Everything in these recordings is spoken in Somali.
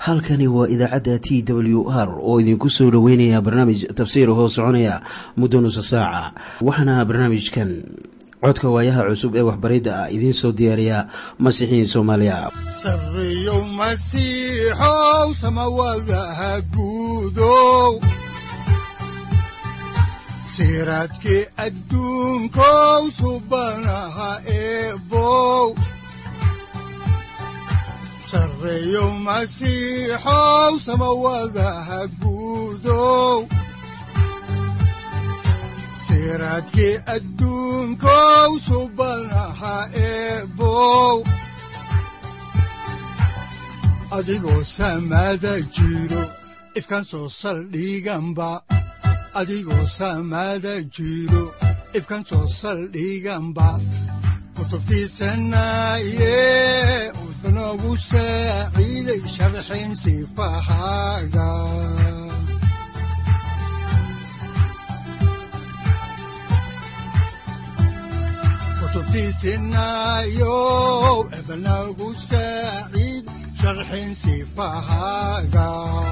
halkani waa idaacadda t w r oo idinku soo dhoweynaya barnaamij tafsiir hoo soconaya muddo nusa saaca waxaana barnaamijkan codka waayaha cusub ee waxbaridda ah idiin soo diyaariya masiixiin soomaaliya sareyow masiixow samawadaha guudow siraadkii adduunkow subanaha eebow sareyow masiixow samawadaha guudow siraadkii adduunkow subanaha eebow adigoo samaada jiro ifkaan soo saldhiganba adigoo samaada jiro ifkaan soo saldhiganba kutubtiisanaye udanogu saaciiday sharxin sifahaaga kutubtiisinayow ebanagu saaciid sharxin sifahaaga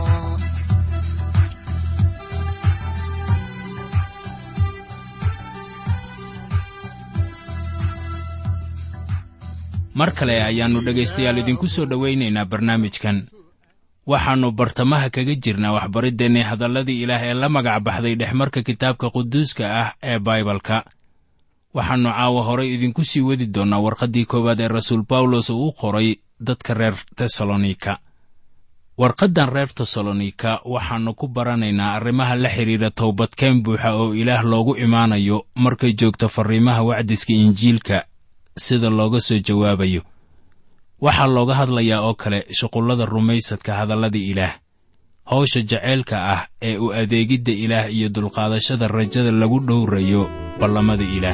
mar kale ayaannu dhegaystayaal idinku soo dhowaynaynaa barnaamijkan waxaannu bartamaha kaga jirnaa waxbariddeenni hadalladii ilaah ee la magac baxday dhexmarka kitaabka quduuska ah ee baibalka waxaannu caawa horay idinku sii wadi doonnaa warqaddii koowaad ee rasuul bawlos uu u qoray dadka reer tesalonika warqaddan reer tesalonika waxaannu ku baranaynaa arrimaha la xidhiidha towbadkeen buuxa oo ilaah loogu imaanayo markay joogto farriimaha wacdiska injiilka sida looga soo jawaabayo waxaa looga hadlayaa oo kale shuqullada rumaysadka hadalladii ilaah hawsha jaceylka ah ee u adeegidda ilaah iyo dulqaadashada rajada lagu dhowrayo ballamada ilaah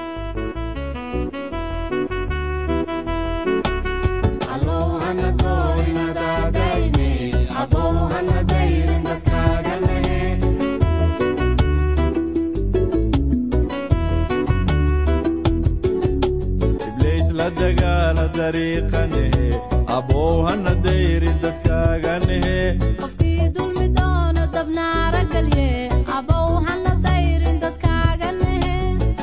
qofkii dulmi doono dabnaara galye abow hana dayrin dadkaaga nehe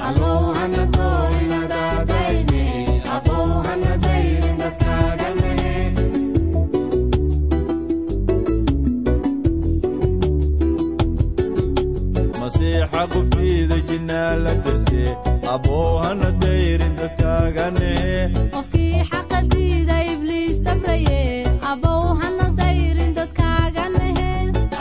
masiixa qubtiida jinnaa la darse abow hana dayrin dadkaaga nehe qofkii xaqa diida ibliis dabraye abow hana dayrin dadkaaga nehe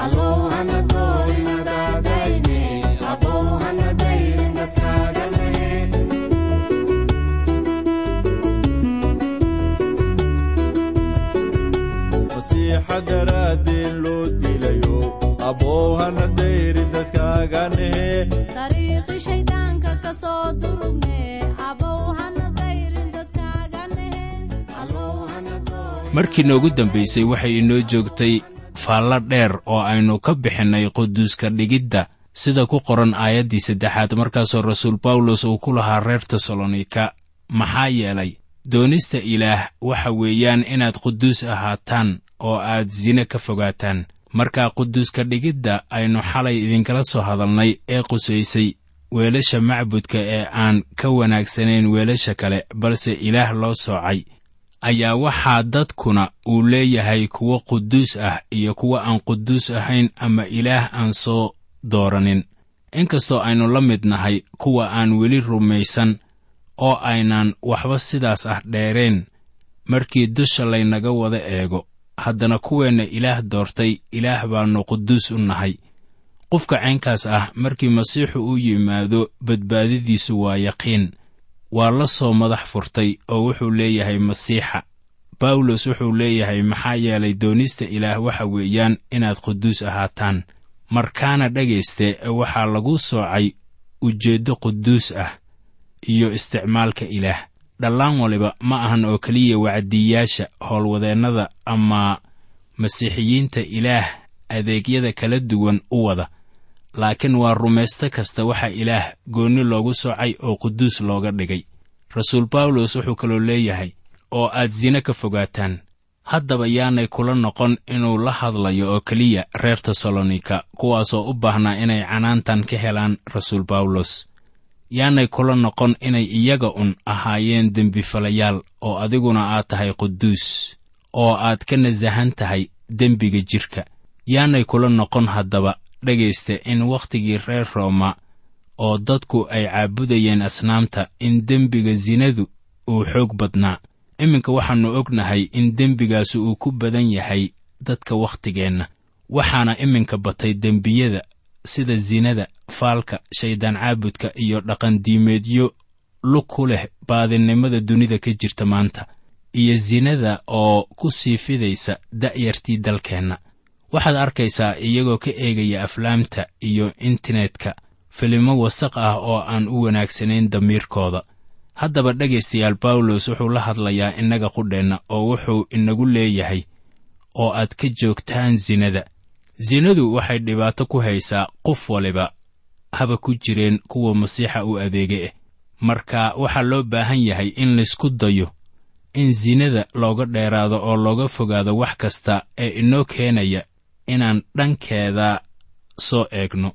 masiixa daraaddeen loo dilayo abow hana dayrin dadkaaga nehe dariiqi shayddaanka ka soo durugne abow hana dayrin dadkaaga nehe markii noogu dambaysay waxay inoo joogtay faallo dheer oo aynu ka bixinnay quduuska dhigidda sida ku qoran aayaddii saddexaad markaasoo rasuul bawlos uu ku lahaa reer tesalonika maxaa yeelay doonista ilaah waxa weeyaan inaad quduus ahaataan oo aad sine ka fogaataan markaa quduuska dhigidda aynu xalay idinkala soo hadalnay ee qusaysay weelasha macbudka ee aan ka wanaagsanayn weelasha kale balse ilaah loo soocay ayaa waxaa dadkuna uu leeyahay kuwo quduus ah iyo kuwo aan quduus ahayn ama ilaah aan soo dooranin inkastoo aynu la mid nahay kuwa aan weli rumaysan oo aynaan waxba sidaas ah dheereen markii dusha laynaga wada eego haddana kuweenna ilaah doortay ilaah baannu quduus u nahay qofka caynkaas ah markii masiixu u yimaado badbaadadiisu waa yaqiin waa la soo madax furtay oo wuxuu leeyahay masiixa bawlos wuxuu leeyahay maxaa yeelay doonista ilaah waxa weeyaan inaad quduus ahaataan markaana dhegayste waxaa lagu soocay ujeeddo quduus ah iyo isticmaalka ilaah dhallaan waliba ma ahan oo keliya wacdiyaasha howlwadeennada ama masiixiyiinta ilaah adeegyada kala duwan u wada laakiin waa rumaysto kasta waxa ilaah goonni loogu soocay oo quduus looga dhigay rasuul bawlos wuxuu kaloo leeyahay oo aad sine ka fogaataan haddaba yaanay kula noqon inuu la hadlayo oo keliya reer tesalonika kuwaasoo u baahnaa inay canaantan ka helaan rasuul bawlos yaanay kula noqon inay iyaga un ahaayeen dembifalayaal oo adiguna aad tahay quduus oo aad ka nasahan tahay dembiga jidhka yaanay kula noqon haddaba dhegaysta in wakhtigii reer rooma oo dadku ay caabudayeen asnaamta in dembiga sinadu uu xoog badnaa iminka waxaannu ognahay in dembigaasi uu ku badan yahay dadka wakhtigeenna waxaana iminka batay dembiyada sida sinada faalka shayddaan caabudka iyo dhaqandiimeedyo lug ku leh baadinnimada dunida ka jirta maanta iyo sinada oo ku sii fidaysa da'yartii dalkeenna waxaad arkaysaa iyagoo ka eegaya aflaamta iyo internetka filimo wasaq ah oo aan u wanaagsanayn damiirkooda haddaba dhegaystayaal bawlos wuxuu la hadlayaa innaga qudheenna oo wuxuu inagu leeyahay oo aad ka joogtaan sinada sinadu waxay dhibaato ku haysaa qof waliba haba ku jireen kuwa masiixa u adeega ah marka waxaa loo baahan yahay in laysku dayo in sinada looga dheeraado oo looga fogaado wax kasta ee inoo keenaya inaan dhankeeda soo eegno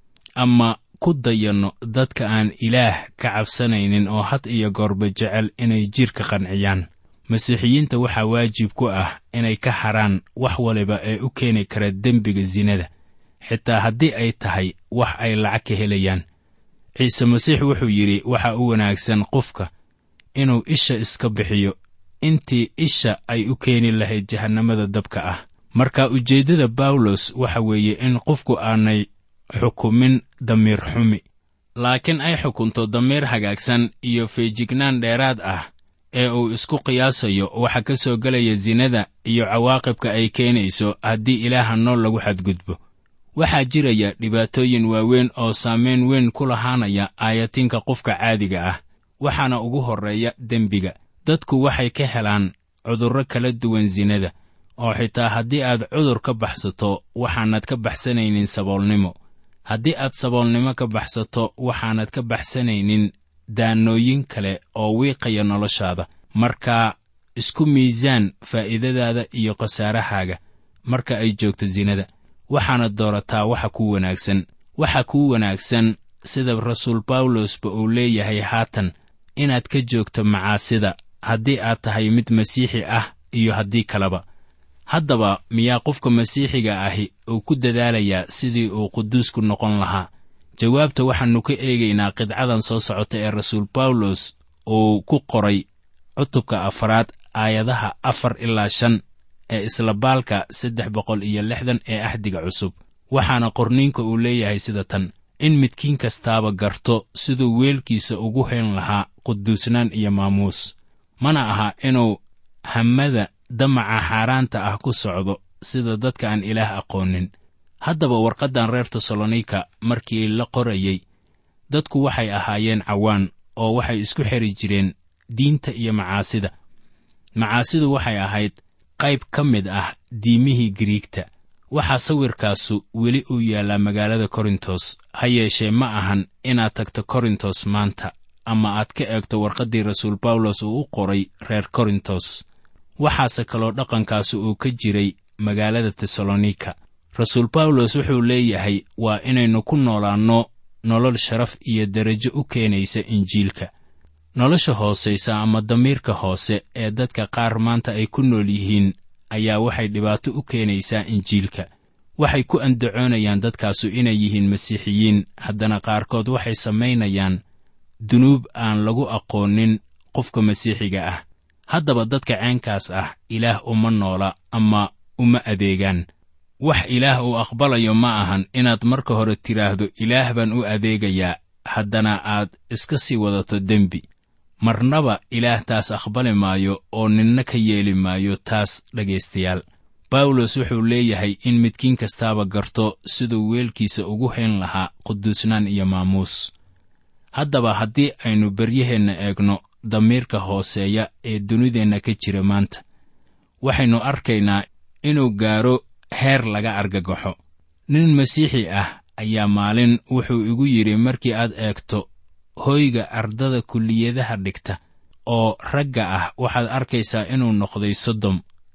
ama ku dayanno dadka aan ilaah ka cabsanaynin oo had iyo goorba jecel inay jidhka qanciyaan masiixiyiinta waxaa waajib ku ah inay ka haraan wax waliba ee u keeni kara dembiga sinada xitaa haddii ay tahay wax ay lacag ka helayaan ciise masiix wuxuu yidhi waxa u wanaagsan qofka inuu isha iska bixiyo intii isha ay u keeni lahayd jahannamada dabka ah marka ujeeddada bawlos waxa weeye in qofku aanay xukumin damiir xumi laakiin ay xukunto damiir hagaagsan iyo feejignaan dheeraad ah ee uu isku qiyaasayo waxa ka soo gelaya sinada iyo cawaaqibka ay keenayso haddii ilaaha nool lagu xadgudbo waxaa jiraya dhibaatooyin waaweyn oo saamayn weyn ku lahaanaya aayatinka qofka caadiga ah waxaana ugu horreeya dembiga dadku waxay ka helaan cudurro kala duwan sinada oo xitaa haddii aad cudur ka baxsato waxaanad ka baxsanaynin saboolnimo haddii aad saboolnimo ka baxsato waxaanad ka baxsanaynin daanooyin kale oo wiiqaya noloshaada marka isku miisaan faa'iidadaada iyo khasaarahaaga marka ay joogto sinada waxaana doorataa waxa kuu wanaagsan waxa kuu wanaagsan sida rasuul bawlosba uu leeyahay haatan inaad ka joogto macaasida haddii aad tahay mid masiixi ah iyo haddii kaleba haddaba miyaa qofka masiixiga ahi uu ku dadaalayaa sidii uu quduusku noqon lahaa jawaabta waxaannu ka eegaynaa qidcadan soo socota ee rasuul bawlos uu ku qoray cutubka afaraad aayadaha afar ilaa shan ee isla baalka saddex boqol iyo lixdan ee axdiga cusub waxaana qorniinka uu leeyahay sida tan in midkiin kastaaba garto siduu weelkiisa ugu hayn lahaa quduusnaan iyo maamuus mana aha inuu hammada damaca xaaraanta ah ku socdo sida dadka aan ilaah aqoonin haddaba warqaddan reer tesalonika markii la qorayey dadku waxay ahaayeen cawaan oo waxay isku xeri jireen diinta iyo macaasida macaasidu waxay ahayd qayb ka mid ah diimihii giriigta waxaa sawirkaasu weli uu yaallaa magaalada korintos ha yeeshee ma ahan inaad tagto korintos maanta ama aad ka eegto warqaddii rasuul bawlos uu u qoray reer korintos waxaase kaloo dhaqankaasi uu ka jiray magaalada tesalonika rasuul bawlos wuxuu leeyahay waa inaynu ku noolaanno nolol sharaf iyo derajo u keenaysa injiilka nolosha hoosaysa ama damiirka hoose ee dadka qaar maanta ay ku nool yihiin ayaa waxay dhibaato u keenaysaa injiilka waxay ku andacoonayaan dadkaasu inay yihiin masiixiyiin haddana qaarkood waxay samaynayaan dunuub aan lagu aqoonin qofka masiixiga ah haddaba dadka ceenkaas ah ilaah uma noola ama uma adeegaan wax ilaah uu aqbalayo ma ahan inaad marka hore tidhaahdo ilaah baan u adeegayaa haddana aad iska sii wadato dembi marnaba ilaah taas aqbali maayo oo ninna ka yeeli maayo taas dhegaystayaal bawlos wuxuu leeyahay in midkiin kastaaba garto siduu weelkiisa ugu hayn lahaa quduusnaan iyo maamuus haddaba haddii aynu beryaheenna eegno damiirka hooseeya ee dunideenna ka jira maanta waxaynu arkaynaa inuu gaaro heer laga argagaxo nin masiixi ah ayaa maalin wuxuu igu yidhi markii aad eegto hoyga ardada kulliyadaha dhigta oo ragga ah waxaad arkaysaa inuu noqday sodom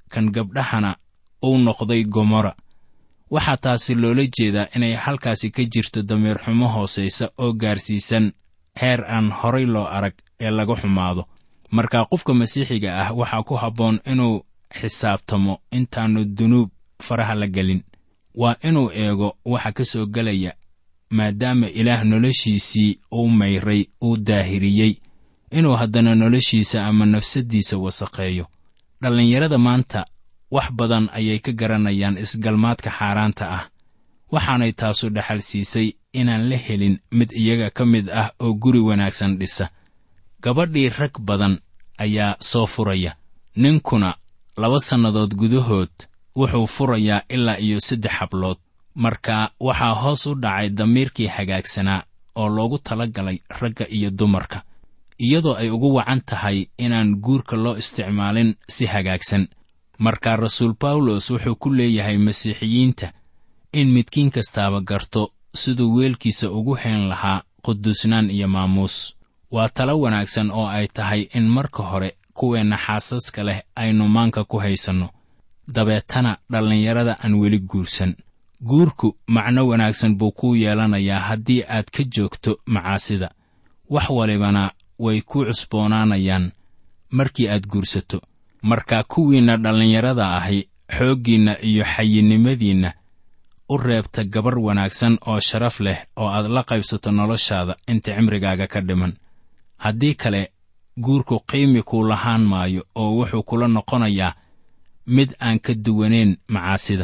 kan gabdhahana uu noqday gomora waxaa taasi loola jeedaa inay halkaasi ka jirto damiir xumo hoosaysa oo gaarsiisan heer aan horay loo arag ee laga xumaado marka qofka masiixiga ah waxaa ku habboon inuu xisaabtamo intaannu dunuub faraha la gelin waa inuu eego waxa ka soo gelaya maadaama ilaah noloshiisii uu mayray uu daahiriyey inuu haddana noloshiisa ama nafsaddiisa wasaqeeyo dhallinyarada maanta wax badan ayay ka garanayaan isgalmaadka xaaraanta ah waxaanay taasu dhaxal siisay inaan la helin mid iyaga ka mid ah oo guri wanaagsan dhisa gabadhii rag badan ayaa soo furaya ninkuna laba sannadood gudahood wuxuu furayaa ilaa iyo saddex hablood marka waxaa hoos u dhacay damiirkii hagaagsanaa oo loogu tala galay ragga iyo dumarka iyadoo ay ugu wacan tahay inaan guurka loo isticmaalin si hagaagsan marka rasuul bawlos wuxuu ku leeyahay masiixiyiinta in midkiin kastaaba garto siduu weelkiisa ugu hayn lahaa quduusnaan iyo maamuus waa talo wanaagsan oo ay tahay in marka hore kuweenna xaasaska leh aynu maanka ku haysanno dabeetana dhallinyarada aan weli guursan guurku macno wanaagsan buu kuu yeelanayaa haddii aad ka joogto macaasida wax walibana way ku cusboonaanayaan markii aad guursato marka kuwiinna dhallinyarada ahi xooggiinna iyo xayinimadiinna u reebta gabar wanaagsan oo sharaf leh oo aad la qaybsato noloshaada inta cimrigaaga ka dhiman haddii kale guurku qiimi kuu lahaan maayo oo wuxuu kula noqonayaa mid aan ka duwanayn macaasida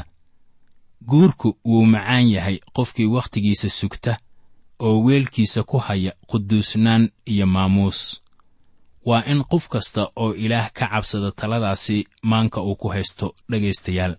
guurku wuu macaan yahay qofkii wakhtigiisa sugta oo weelkiisa ku haya quduusnaan iyo maamuus waa in qof kasta oo ilaah ka cabsada taladaasi maanka uu ku haysto dhegaystayaal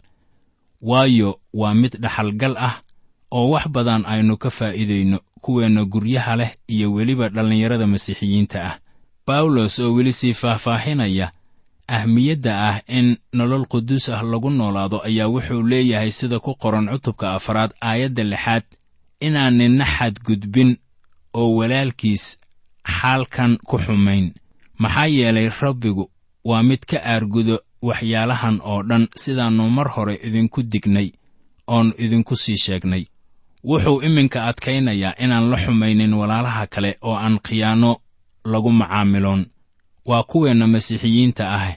waayo waa mid dhaxalgal ah oo wax badan aynu ka faa'iidayno kuweenna guryaha leh iyo weliba dhallinyarada masiixiyiinta ah bawlos oo weli sii faahfaahinaya ahmiyadda ah in nolol quduus ah lagu noolaado ayaa wuxuu leeyahay sida ku qoran cutubka afraad aayadda lixaad inaan ninna xadgudbin oo walaalkiis xaalkan ku xumayn maxaa yeelay rabbigu waa mid ka aargudo waxyaalahan oo dhan sidaannu mar hore idinku dignay oon idinku sii sheegnay wuxuu iminka adkaynayaa inaan la xumaynin walaalaha kale oo aan khiyaano lagu macaamiloon waa kuweenna masiixiyiinta ah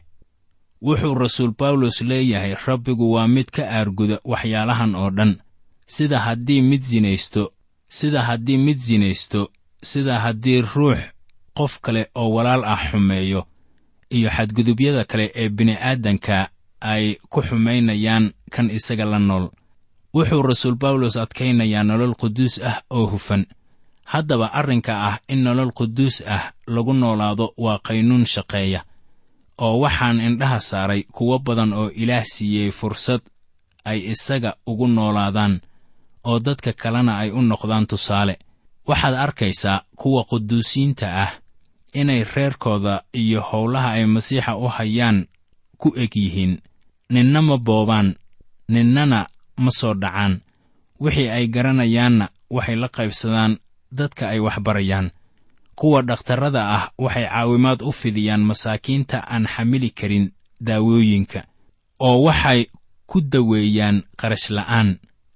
wuxuu rasuul bawlos leeyahay rabbigu waa mid ka aarguda waxyaalahan oo dhan sida haddii mid sinaysto sida haddii mid sinaysto sida haddii ruux qof kale oo walaal ah xumeeyo iyo xadgudubyada kale ee bini'aadanka ay ku xumaynayaan kan isaga la nool wuxuu rasuul bawlos adkaynayaa nolol quduus ah oo hufan haddaba arrinka ah in nolol quduus ah lagu noolaado waa qaynuun shaqeeya oo waxaan indhaha saaray kuwo badan oo ilaah siiyey fursad ay isaga ugu noolaadaan oo dadka kalena ay u noqdaan tusaale waxaad arkaysaa kuwa quduusiinta ah inay reerkooda iyo howlaha ay masiixa u hayaan ku eg yihiin ninna ma boobaan ninnana ma soo dhacaan wixii ay garanayaanna waxay la qaybsadaan dadka ay waxbarayaan kuwa dhakhtarrada ah waxay caawimaad u fidiyaan masaakiinta aan xamili karin daawooyinka oo waxay ku daweeyaan qarash la'aan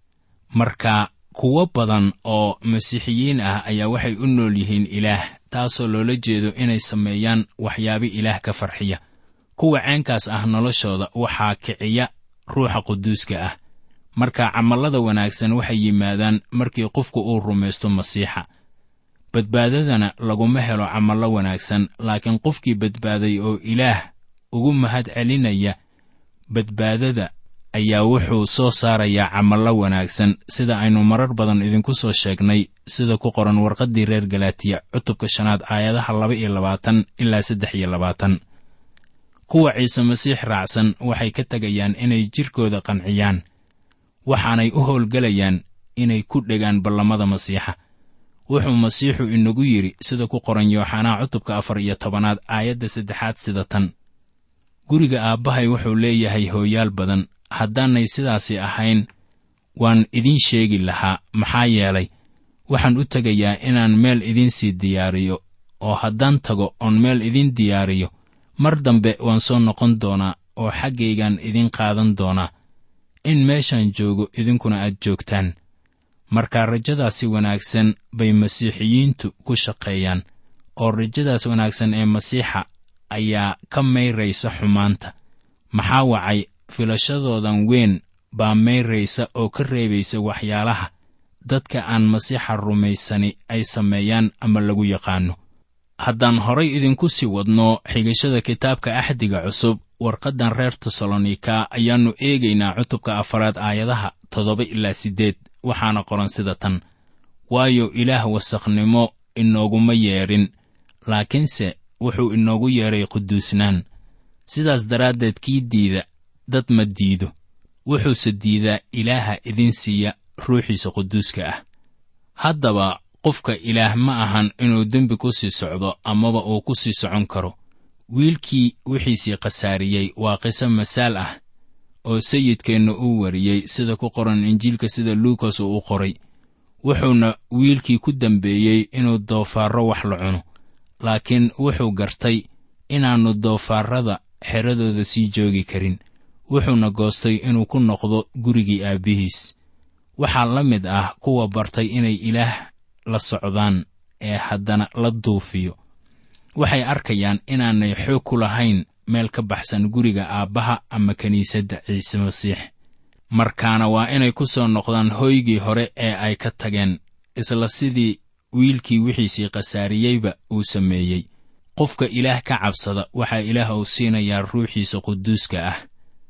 marka kuwo badan oo masiixiyiin ah ayaa waxay u nool yihiin ilaah taasoo loola jeedo inay sameeyaan waxyaabi ilaah ka farxiya kuwa ceenkaas ah noloshooda waxaa kiciya ruuxa quduuska ah marka camallada wanaagsan waxay yimaadaan markii qofku uu rumaysto masiixa badbaadadana laguma helo camallo wanaagsan laakiin qofkii badbaaday oo ilaah ugu mahad celinaya badbaadada ayaa wuxuu soo saarayaa camallo wanaagsan sida aynu marar badan idinku soo sheegnay sida ku qoran warqaddii reer galaatiya cutubka shanaad aayadaha laba iyo labaatan ilaa saddex iyo labaatan kuwa ciise masiix raacsan waxay ka tegayaan inay jidhkooda qanciyaan waxaanay u howlgelayaan inay ku dhegaan ballamada masiixa wuxuu masiixu inagu yidhi sida ku qoran yooxanaa cutubka afar iyo tobanaad aayadda saddexaad sida tan guriga aabbahay wuxuu leeyahay hooyaal badan haddaanay sidaasi ahayn waan idiin sheegi lahaa maxaa yeelay waxaan u tegayaa inaan meel idiinsii diyaariyo oo haddaan tago oon meel idiin diyaariyo mar dambe waan soo noqon doonaa oo xaggaygan idin qaadan doonaa in meeshaan joogo idinkuna aad joogtaan marka rajadaasi wanaagsan bay masiixiyiintu ku shaqeeyaan oo rajadaas wanaagsan ee masiixa ayaa ka mayraysa xumaanta maxaa wacay filashadoodan weyn baa mayraysa oo ka reebaysa waxyaalaha dadka aan masiixa rumaysani ay sameeyaan ama lagu yaqaanno haddaan horay idinku sii wadno xigashada kitaabka axdiga cusub warqaddan reer tesalonika ayaannu eegaynaa cutubka afaraad aayadaha toddoba ilaa siddeed waxaana qoran sida tan waayo ilaah wasakhnimo inooguma yeedhin laakiinse wuxuu inoogu yeedhay quduusnaan sidaas daraaddeed kii diida dad ma diido wuxuuse diidaa ilaaha idin siiya ruuxiisa quduuska ah haddaba qofka ilaah ma ahan inuu dembi ku sii socdo amaba uu ku sii socon karo wiilkii wixiisii khasaariyey waa qiso masaal ah oo sayidkeenna uu wariyey sida ku qoran injiilka sida luukas uu u qoray wuxuuna wiilkii ku dembeeyey inuu doofaarro wax la cuno laakiin wuxuu gartay inaannu doofaarrada xeradooda sii joogi karin wuxuuna goostay inuu ku noqdo gurigii aabbihiis waxaa la mid ah kuwa bartay inay ilaah la socdaan ee haddana la duufiyo waxay arkayaan inaanay xoog ku lahayn meel ka baxsan guriga aabbaha ama kiniisadda ciise masiix markaana waa inay ku soo noqdaan hooygii hore ee ay ka tageen isla sidii wiilkii wixiisii khasaariyeyba uu sameeyey qofka ilaah ka cabsada waxaa ilaah uu siinayaa ruuxiisa quduuska ah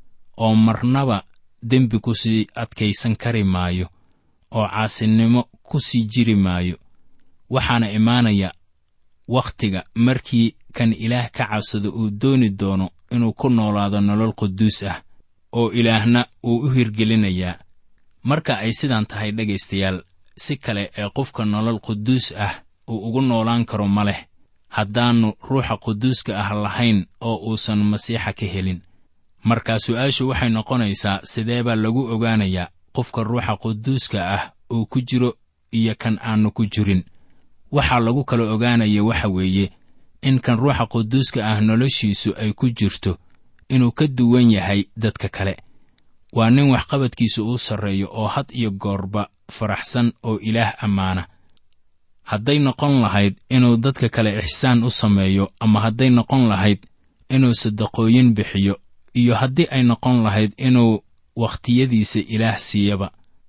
oo marnaba dembi ku sii adkaysan kari maayo oo caasinimo ku sii jiri maayo waxaana imaanaya wakhtiga markii kan ilaah ka cabsada uu dooni doono inuu ku noolaado nolol quduus ah oo ilaahna uu u hirgelinayaa marka ay sidaan tahay dhegaystayaal si kale ee qofka nolol quduus ah uu ugu noolaan karo ma leh haddaannu ruuxa quduuska ah lahayn oo uusan masiixa ka helin markaa su'aashu waxay noqonaysaa sidee baa lagu ogaanayaa qofka ruuxa quduuska ah uu ku jiro iyo kan aannu ku jirin waxaa lagu kala ogaanaya waxa weeye in kan ruuxa quduuska ah noloshiisu ay ku jirto inuu ka duwan yahay dadka kale waa nin waxqabadkiisa uu sarreeyo oo had iyo goorba faraxsan oo ilaah ammaana hadday noqon lahayd inuu dadka kale ixsaan u sameeyo ama hadday noqon lahayd inuu sadaqooyin bixiyo iyo haddii ay noqon lahayd inuu wakhtiyadiisa ilaah siiyaba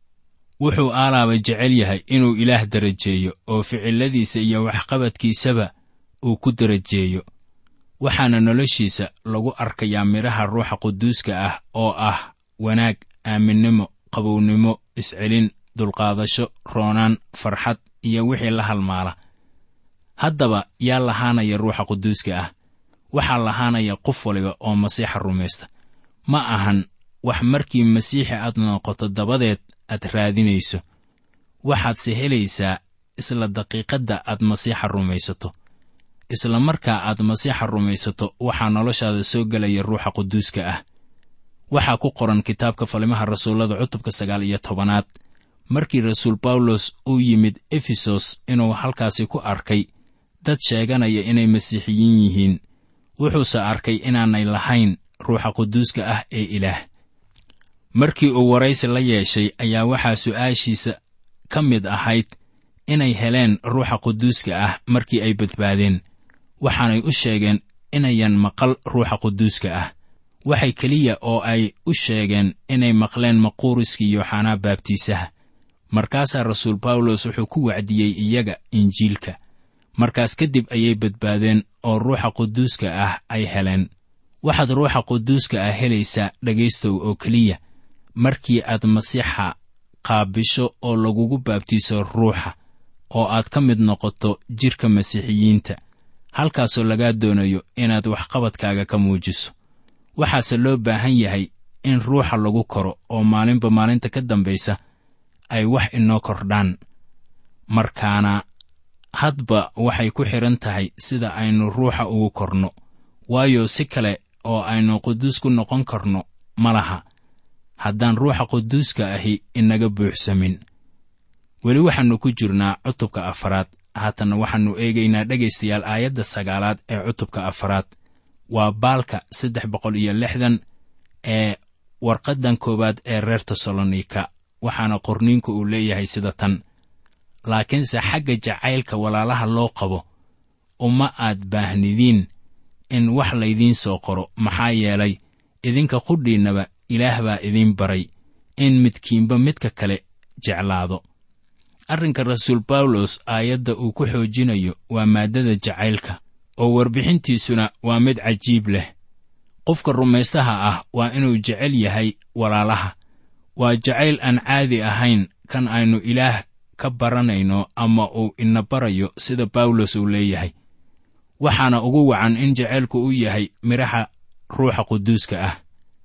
wuxuu aalaaba jecel yahay inuu ilaah darajeeyo oo ficilladiisa iyo waxqabadkiisaba uu ku darajeeyo waxaana noloshiisa lagu arkayaa midhaha ruuxa quduuska ah oo ah wanaag aaminnimo qabownimo iscelin dulqaadasho roonaan farxad iyo wixii la halmaala haddaba yaa lahaanaya ruuxa quduuska ah waxaa lahaanaya qof waliba oo masiixa rumaysta ma ahan wax markii masiixi aad noqoto dabadeed aad raadinayso waxaadse helaysaa isla daqiiqadda aad masiixa rumaysato isla markaa aad masiixa rumaysato waxaa noloshaada soo gelaya ruuxa quduuska ah waxaa ku qoran kitaabka falimaha rasuullada cutubka sagaal iyo tobanaad markii rasuul bawlos uu yimid efesos inuu halkaasi ku arkay dad sheeganaya inay masiixiyiin yihiin wuxuuse arkay inaanay lahayn ruuxa quduuska ah ee ilaah markii uu waraysi la yeeshay ayaa waxaa su'aashiisa ka mid ahayd inay heleen ruuxa quduuska ah markii ay badbaadeen waxaanay u sheegeen inayan maqal ruuxa quduuska ah waxay keliya oo ay u sheegeen inay maqleen maquuriskii yooxanaa baabtiisaha markaasaa rasuul bawlos wuxuu ku wacdiyey iyaga injiilka markaas kadib ayay badbaadeen oo ruuxa quduuska ah ay heleen waxaad ruuxa quduuska ah helaysaa dhegaystow oo keliya markii aad masiixa qaabisho oo lagugu baabtiiso ruuxa oo aad ka mid noqoto jidhka masiixiyiinta halkaasoo lagaa doonayo inaad waxqabadkaaga ka muujiso waxaase loo baahan yahay in ruuxa lagu koro oo maalinba maalinta ka dambaysa ay wax inoo kordhaan markaana hadba waxay ku xidhan tahay sida aynu ruuxa ugu korno waayo si kale oo aynu quduus ku noqon karno ma laha haddaan ruuxa quduuska ahi inaga buuxsamin weli waxaannu ku jirnaa cutubka afaraad haatanna waxaannu eegaynaa dhegaystayaal aayadda sagaalaad ee cutubka afaraad waa baalka saddex boqol iyo lixdan ee warqaddan koowaad ee reer tesalonika waxaana qorniinku uu leeyahay sida tan laakiinse xagga jacaylka walaalaha loo qabo uma aad baahnidiin in wax laydiin soo qoro maxaa yeelay idinka qudhiinnaba ilaah baa idiin baray in midkiinba midka kale jeclaado arrinka rasuul bawlos aayadda uu ku xoojinayo waa maaddada jacaylka oo warbixintiisuna waa mid cajiib leh qofka rumaystaha ah waa inuu jecel yahay walaalaha waa jacayl aan caadi ahayn kan aynu ilaah ka baranayno ama uu ina barayo sida bawlos uu leeyahay waxaana ugu wacan in jacaylku u yahay midhaha ruuxa quduuska ah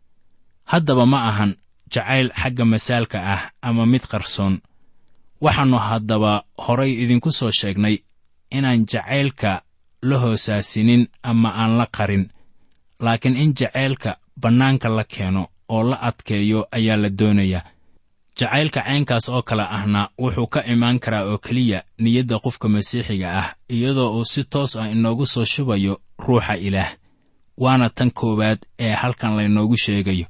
haddaba ma ahan jacayl xagga masaalka ah ama mid qarsoon waxaannu haddaba horay idinku soo sheegnay inaan jacaylka la hoosaasinin ama aan la qarin laakiin in jacaylka bannaanka la keeno oo la adkeeyo ayaa la doonayaa jacaylka caynkaas oo kale ahna wuxuu ka imaan karaa oo keliya niyadda qofka masiixiga ah iyadoo uu si toos ah inoogu soo shubayo ruuxa ilaah waana tan koowaad ee halkan laynoogu sheegayo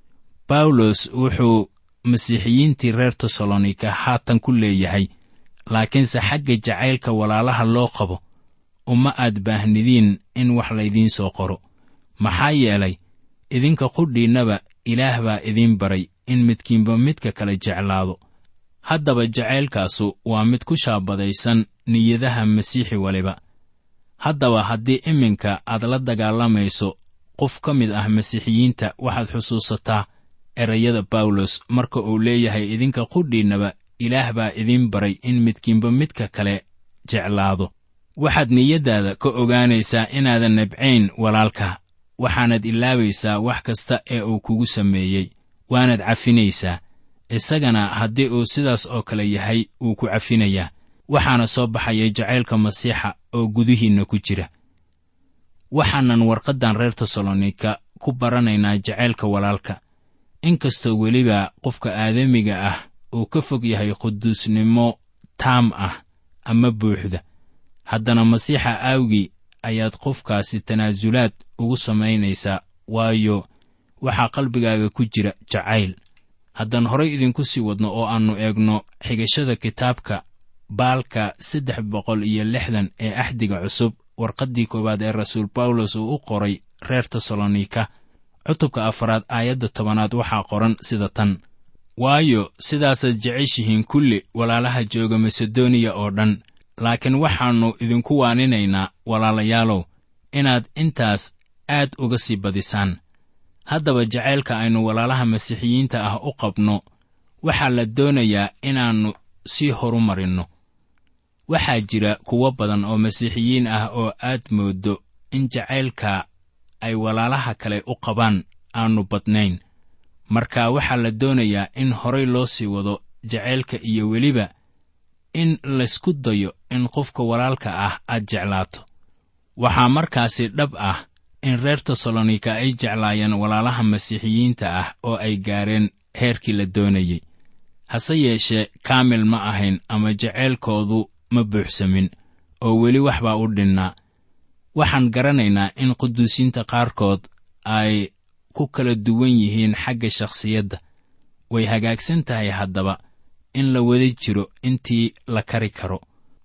bawlos wuxuu masiixiyiintii reer tesalonika haatan ku leeyahay laakiinse xagga jacaylka walaalaha loo qabo uma aad baahnidiin in wax laydiin soo qoro maxaa yeelay idinka qudhiinnaba ilaah baa idiin baray in midkiinba midka kale jeclaado haddaba jacaylkaasu waa mid ku shaabadaysan niyadaha masiixi waliba haddaba haddii iminka aad la dagaalamayso qof ka mid ah masiixiyiinta waxaad xusuusataa erayada bawlos marka uu leeyahay idinka qudhiinnaba ilaah baa idiin baray in midkiinba midka kale jeclaado waxaad niyaddaada ka ogaanaysaa inaadan nabcayn walaalka waxaanad ilaabaysaa wax kasta ee uu kugu sameeyey waanaad cafinaysaa isagana haddii uu sidaas oo kale yahay wuu ku cafinayaa waxaana soo baxaya jacaylka masiixa oo gudihiinna ku jira waxaanan warqaddan reer tesalonika ku baranaynaa jacaylka walaalka inkastoo weliba qofka aadamiga ah uu ka fog yahay quduusnimo taam ah ama buuxda haddana masiixa aawgii ayaad qofkaasi tanaasulaad ugu samaynaysaa waayo waxaa qalbigaaga ku jira jacayl haddaan horay idinku sii wadno oo aannu eegno xigashada kitaabka baalka saddex boqol iyo lixdan ee axdiga cusub warqaddii koowaad ee rasuul bawlos uu u qoray reer tesalonika cutubka afaraad aayadda tobanaad waxaa qoran sida tan waayo sidaasaad jeceshihiin kulli walaalaha jooga masedoniya oo dhan laakiin waxaannu idinku waaninaynaa walaalayaalow inaad intaas aad uga sii badisaan haddaba jacaylka aynu walaalaha masiixiyiinta ah u qabno waxaa la doonayaa inaannu sii horumarinno waxaa jira kuwo badan oo masiixiyiin ah oo aad mooddo in jacaylka ay walaalaha kale u qabaan aannu badnayn marka waxaa la doonayaa in horay loo sii wado jacaylka iyo weliba in laysku dayo in qofka walaalka ah aad jeclaato waxaa markaasi dhab ah in reer tesalonika ay jeclaayeen walaalaha masiixiyiinta ah oo ay gaareen heerkii la doonayey hase yeeshee kaamil ma ahayn ama jacaylkoodu ma buuxsamin oo weli wax baa u dhinnaa waxaan garanaynaa in quduusiinta qaarkood ay ku kala duwan yihiin xagga shakhsiyadda way hagaagsan tahay haddaba in la wada jiro intii la kari karo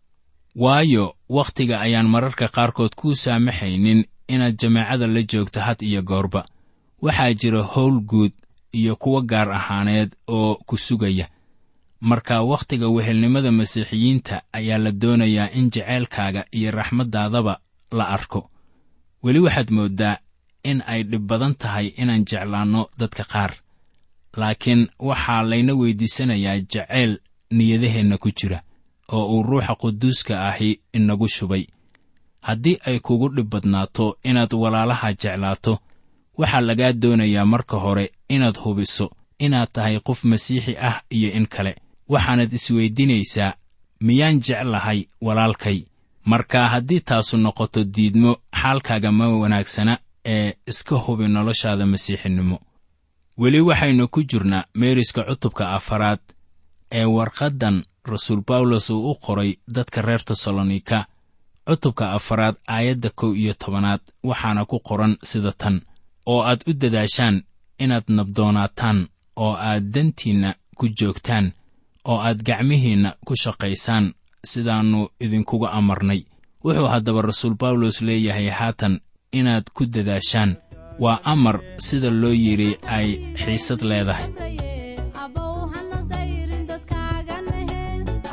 waayo wakhtiga ayaan mararka qaarkood kuu saamaxaynin inaad jamaacada la joogto had iyo goorba waxaa jira howl guud iyo kuwo gaar ahaaneed oo ku sugaya marka wakhtiga wehelnimada masiixiyiinta ayaa la doonayaa in jacaylkaaga iyo raxmaddaadaba la arko weli waxaad mooddaa in ay dhib badan tahay inaan jeclaanno dadka qaar laakiin waxaa layna weyddiisanayaa jacayl niyadaheenna ku jira oo uu ruuxa quduuska ahi inagu shubay haddii ay kugu dhib badnaato inaad walaalaha jeclaato waxaa lagaa doonayaa marka hore inaad hubiso inaad tahay qof masiixi ah iyo in kale waxaanad isweydinaysaa miyaan jeclahay walaalkay marka haddii taasu noqoto diidmo xaalkaaga ma wanaagsana ee iska hubi noloshaada masiixinimo weli waxaynu ku jirnaa meeriska cutubka afaraad ee warqaddan rasuul bawlos uu u qoray dadka reer tesalonika cutubka afaraad aayadda kow iyo tobanaad waxaana ku qoran sida tan oo aad u dadaashaan inaad nabdoonaataan oo aad dantiinna ku joogtaan oo aad gacmihiinna ku shaqaysaan sidaannu idinkuga amarnay wuxuu haddaba rasuul bawlos leeyahay haatan inaad ku dadaashaan waa amar sida loo yidhi ay xiisad leedahay abow hana dayrin dadkaaga nehe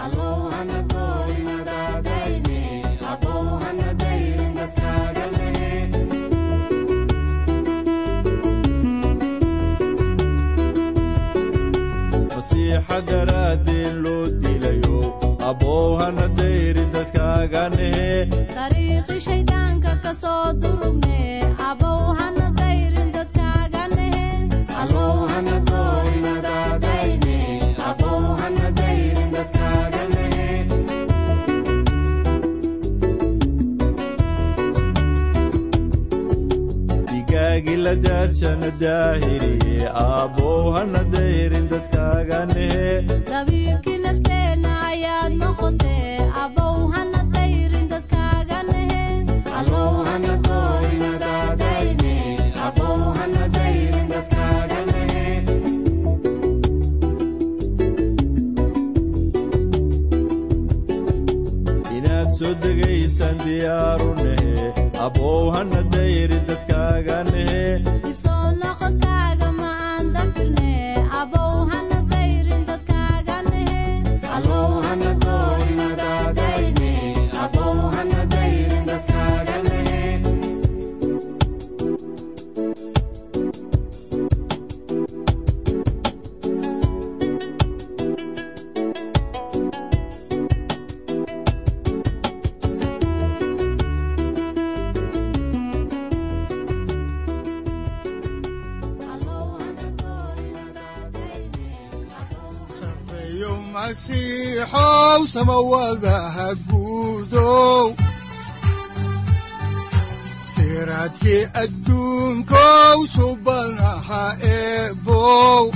masiixa daraaddeed loo dilayo abbow hana dayrin dadkaaga nehe dariiqi shayddaanka ka soo durugne abow hana dayrin dadkaaga nehe digaagii la daadshana daahiriye abbow hana dayrin dadkaaga nehe dabiibkii nafteenna ayaad noqotee abow hana dayrin dadkaaga nehe inaad soo degaysaan diyaaru nehe abbow hana dayrin dadkaaga nehe dibsoo noqodkaaga macaan dafirne abow hana dayrin dadkaaga nehe sareeyo masiixow samawadaha guudow siraadkii adduunkow subanaha eebow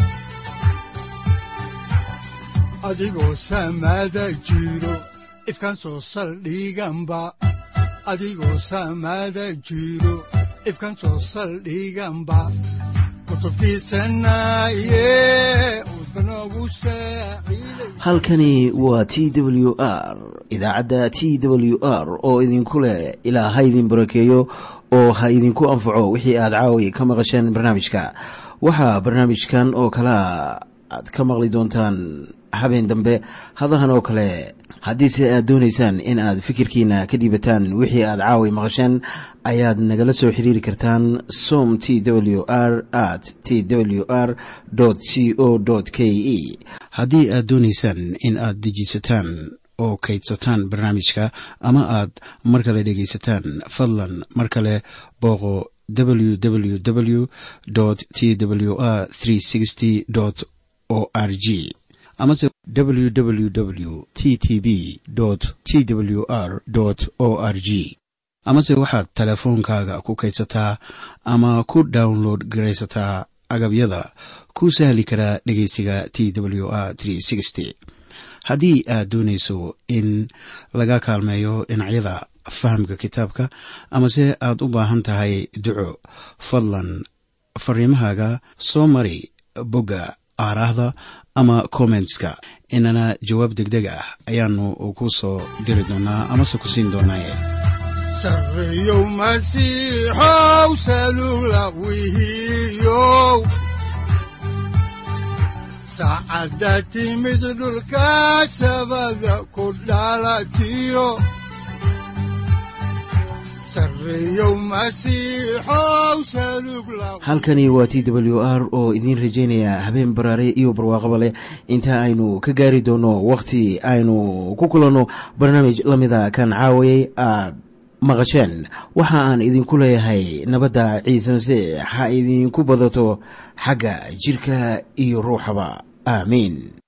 adigoo samada jiro ifkan soo saldhiganba adigoo samada jiro ifkan soo saldhiganba kutubtiisanaye udbanogu saaciiday halkani waa t w r idaacadda t w r oo idinku leh ilaa ha idin barakeeyo oo ha idinku anfaco wixii aad caawi ka maqasheen barnaamijka waxaa barnaamijkan oo kalea aad ka maqli doontaan habeen dambe hadahan oo kale haddiise aad doonaysaan in aad fikirkiina ka dhiibataan wixii aad caawi maqasheen ayaad nagala soo xiriiri kartaan som t w r at t w r c o k e haddii aad doonaysaan in aad dejiisataan oo kaydsataan barnaamijka ama aad mar kale dhegaysataan fadlan mar kale booqo www t w r o r g amase www t t b t w r o r g amase waxaad teleefoonkaaga ku kaydsataa ama ku download garaysataa agabyada ku sahli karaa dhegeysiga t w r haddii aad doonayso in laga kaalmeeyo dhinacyada fahamka kitaabka amase aad u baahan tahay duco fadlan fariimahaaga soo mari bogga aaraahda ama kommentska inana jawaab degdeg ah ayaanu ku soo diri doonaa amase ku siin doonaaye sareeyow masiixow salula wihiyow saacadda timid dhulka sabada ku dhalatiyo sareeyow masiixow salug la halkani waa t w r oo idiin rajaynaya habeen baraare iyo barwaaqaba leh inta aynu ka gaari doono wakhti aynu ku kulanno barnaamij la mida kan caawayay aad maqasheen waxa aan idinku leeyahay nabadda ciise masiix ha idinku badato xagga jidhka iyo ruuxaba aamiin